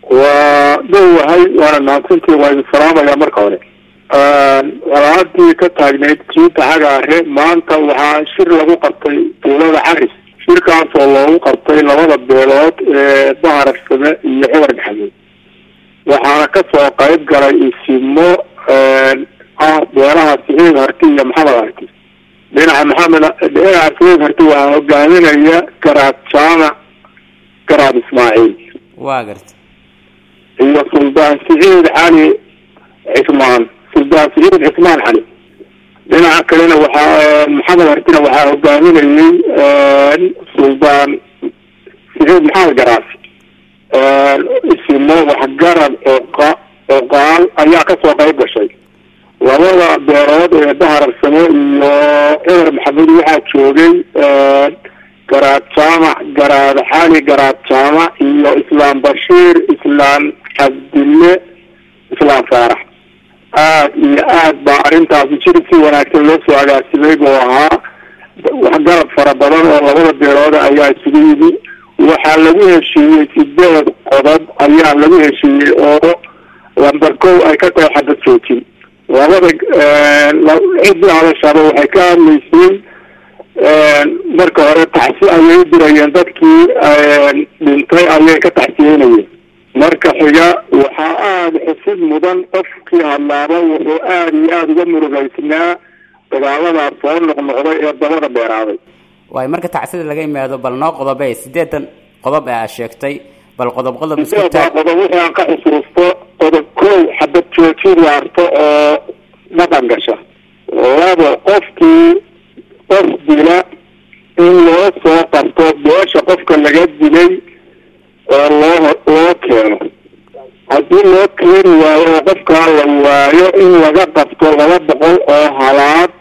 waa dhowahay waana mahadsantii waa idin salaamaya marka hore walaadii ka taagnayd jiinta xagaare maanta waxaa shir lagu qabtay tuulada caris shirkaas oo loogu qabtay labada beelood ee bahararsame iyo cumar maxamuud waxaana kasoo qayb galay isimo ah beelaha siciid harti iyo maxamed harti dhinaca maxamed dhinaca siciid harti waxaa hogaaminaya garaad jaamac garaad ismaaciil waa garta iyo suldaan siciid cali cismaan suldaan siciid cismaan cali dhinaca kalena waxaa maxamed hartina waxaa hogaaminayay suldaan siciid maxamed garaas isimo waxgarad oqa oqaal ayaa kasoo qayb gashay labada beelood ee bahararsamo iyo cumar maxamuud waxaa joogay garaad jaamac garaad xali garaad jaamac iyo islaam bashiir islaam cabdille islaam faarax aad iyo aad baa arrintaasi jir si wanaagsan loo soo agaasimay buu ahaa waxgarad fara badan oo labada beelood ayaa isugu yimi waxaa lagu heshiiyey sideed qodob ayaa lagu heshiiyey oo lamber kow ay ka tahay xabad joojin labada cidii hadashaba waxay ka hadlaysay marka hore tacsi ayay u dirayeen dadkii dhintay ayay ka tacsiyeynayeen marka xiga waxaa aada xusid mudan qofkii hadlaaba wuxuu aada iyo aada uga murugaysnaa dagaaladaas soo noqnoqday ee dabada dheeraaday waay marka tacsida laga yimaado bal noo qodobe sideetan qodob ee aad sheegtay bal qodob qodob isku sideedaa taag qodob wixii aan ka xusuusto qodob kow xabad joojin waarto oo dhaqan gasha labo qofkii qof dila in loo soo qabto beesha qofka laga dilay oo loo loo keeno haddii loo keeni waayo oo qofkaa la waayo in laga qabto laba boqol oo halaad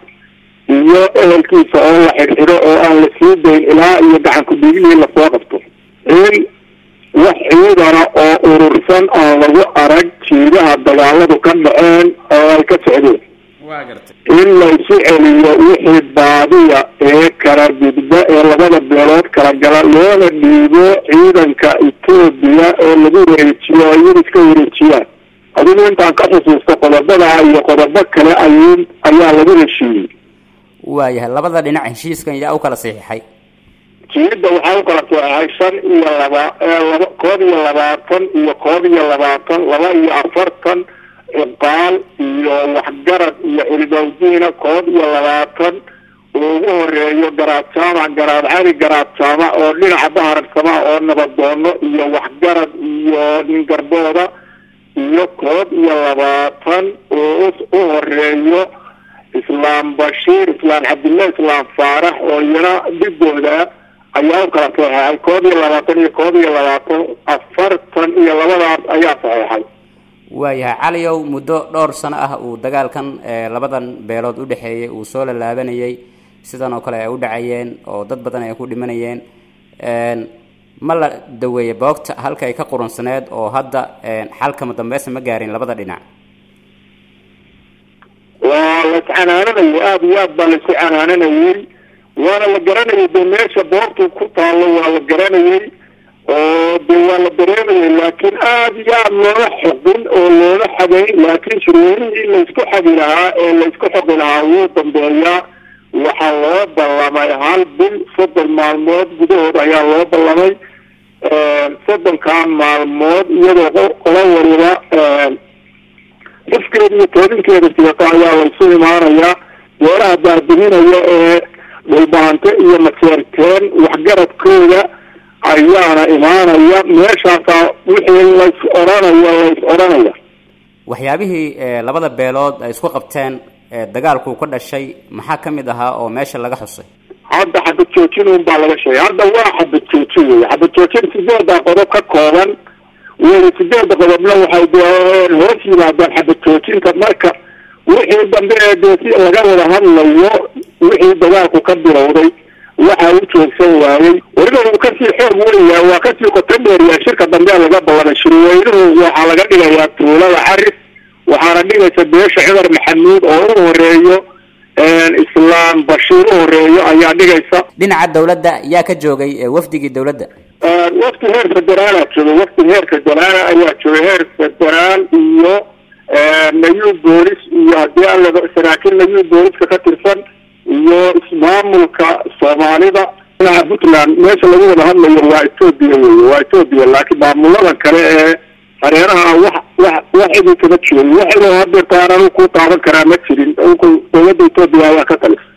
iyo ehelkiisa oo la xidhxidho oo aan la sii dayn ilaa iyo gacan ku-dhigihii lasoo qabto in wax ciidana oo urursan aan lagu arag jiidaha dagaaladu ka dhaceen oo ay ka socdeen waa gartay in laysu celiyo wixii baadiya ee kala gudba ee labada beelood kala gala loona dhiibo ciidanka etoobiya oo lagu wareejiyo oo iyaga iska wareejiyaan adigu intaan ka xusuusto qodobada iyo qodobo kale ay ayaa lagu heshiiyey waayahay labada dhinac heshiiskan yaa u kala saxiixay jiida waxaa u kala sooxay shan iyo laba laba koob iyo labaatan iyo koob iyo labaatan laba iyo afartan ciqaal iyo waxgarad iyo cilmawdiina koob iyo labaatan oo ugu horeeyo garaad jaamac garaad cali garaad jaamac oo dhinaca bahararsama oo nabadoono iyo waxgarad iyo ningarbooda iyo koob iyo labaatan oo u horeeyo islaam bashiir islaam cabdillah islaam faarax oo iyana dhibooda ayaa u kala saxeexay koob iyo labaatan iyo koob iyo labaatan afartan iyo labadaas ayaa saxeexay waayahay caliyow muddo dhowr sano ah uu dagaalkan ee labadan beelood u dhexeeyay uu soo lalaabanayay sidan oo kale ay u dhacayeen oo dad badan ay ku dhimanayeen ma la daweeyey boogta halka ay ka qurunsaneed oo hadda xalkama dambeysa ma gaarin labada dhinac waa la iscanaananayay aada iyo aad baa la isu canaananayay waana la garanayay de meesha boortu ku taalo waa la garanayay oo de waa la dareemayay laakiin aada iyo aada looma xoqin oo looma xagayn laakiin shirweynihii laysku xagi lahaa ee laysku xoqi lahaa wuu dambeeyaa waxaa loo ballamay hal bil soddon maalmood gudahood ayaa loo ballamay soddonkaa maalmood iyadoo qola waliba xifkeeda iyo toobinkeeda sidato ayaa laysu imaanayaa beeraha baabininaya ee dhulbaante iyo maseerteen waxgaradkooda ayaana imaanaya meeshaasaa wixii lays odhanaya lays odhanaya waxyaabihii ee labada beelood ay isku qabteen ee dagaalku ka dhashay maxaa ka mid ahaa oo meesha laga xusay hadda xabad joojin un baa laga sheegay hadda waa xabad joojin wey xabad joojin sideeda qodob ka kooban wey sideeda qodobna waxay dee hoos yimaadaan xabad joojinta marka wixii dambe ee dee si laga wada hadlayo wixii dagaalku ka bilowday waxa u joogsan waayey weliba uu kasii xoog weynyahay waa kasii qoto dheeryahay shirka dambe laga ballamay shirweynuhu waxaa laga dhigayaa tuulada caris waxaana dhigaysa beesha cumar maxamuud oo u horeeyo islaam bashiir u horeeyo ayaa dhigaysa dhinaca dawladda yaa ka joogay ee wafdigii dawladda wafti heer federaalaa joogay wafti heer federaala ayaa joogay heer federaal iyo nayu boolis iyo haddii alla saraakiil nayu booliska ka tirsan iyo ismaamulka soomaalida dhinaca puntland meesha lagu wada hadlayo waa etoobiya wey waa etoobiya laakiin maamuladan kale ee hareeraha wax wax wax idin kama jirin wax inuu hadeertaan anu ku taaban karaa ma jirin dowladda etoobiya ayaa ka talisa